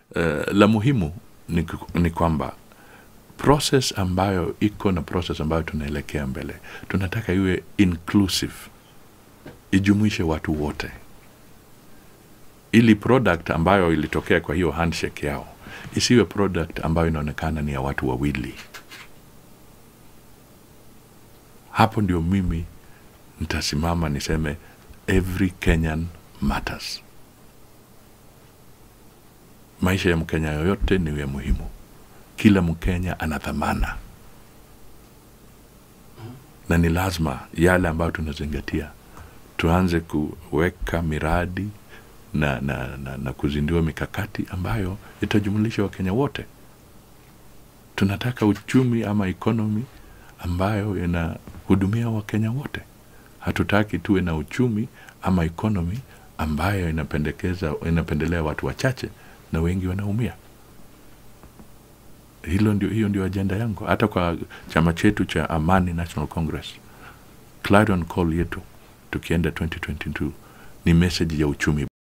uh, la muhimu ni, ni kwamba process ambayo iko na process ambayo tunaelekea mbele tunataka iwe inclusive ijumuishe watu wote ili product ambayo ilitokea kwa hiyo handshake yao isiwe product ambayo inaonekana ni ya watu wawili hapo ndio mimi nitasimama niseme every kenyan matters maisha ya mkenya yoyote ni ya muhimu kila mkenya ana dhamana na ni lazima yale ambayo tunazingatia tuanze kuweka miradi na, na, na, na kuzindua mikakati ambayo itajumulisha wakenya wote tunataka uchumi ama ekonomi ambayo inahudumia wakenya wote hatutaki tuwe na uchumi ama ekonomi ambayo inapendekeza inapendelea watu wachache na wengi wanaumia hilo ndio hiyo ndio ajenda yangu hata kwa chama chetu cha amani national congress clarion call yetu tukienda 2022 ni message ya uchumi